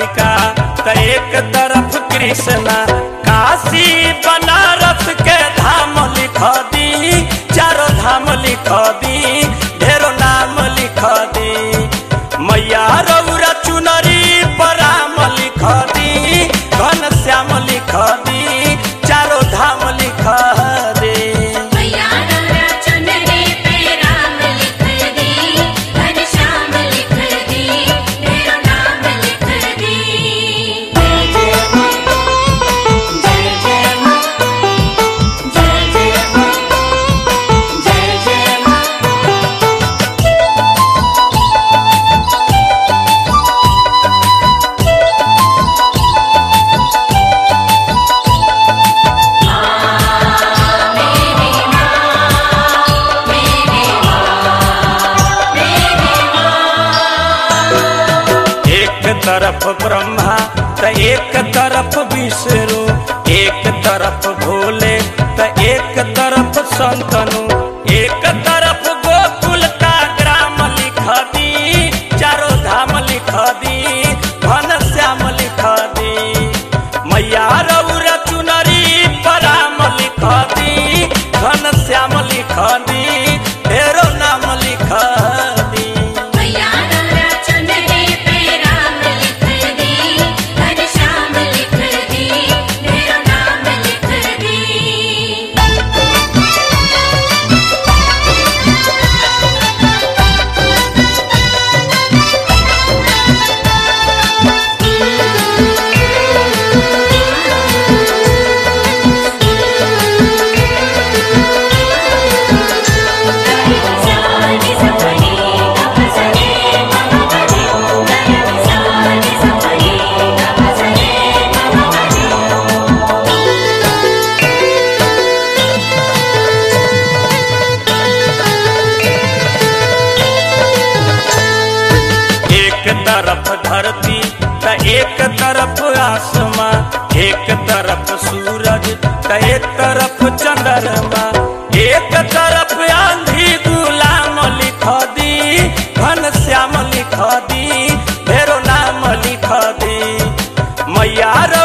द्वारिका त एक तरफ कृष्णा काशी बनारस के धाम लिख दी चारों धाम लिख दी ढेरो नाम लिख दी मैया रौरा चुनरी पराम लिख दी घन श्याम लिख दी चारों धाम लिख दे मैया रौरा चुनरी पे राम लिख दी घनश्याम लिख दी मेरो नाम लिख दी जय जय मां जय जय मां जय जय मां जय जय मां एक तरफ ब्रह्मा त एक तरफ विष्णु एक तरफ भोले त एक तरफ संतनु एक तरफ गोकुल का ग्राम लिख दी चारों धाम लिख दी घन श्याम लिख दी मैया रौरा चुनरी पराम लिख दी घन श्याम लिख दी ढेरो नाम लिख दी मैया रौरा चुनरी पे राम लिख दी घनश्याम लिख दी मेरो नाम लिख दी एक तरफ धरती त एक तरफ आसमां एक तरफ सूरज त एक तरफ चंद्रमा एक तरफ आंधी गुलाम लिख दी घन श्याम लिख दी ढेरो नाम लिख दी मैया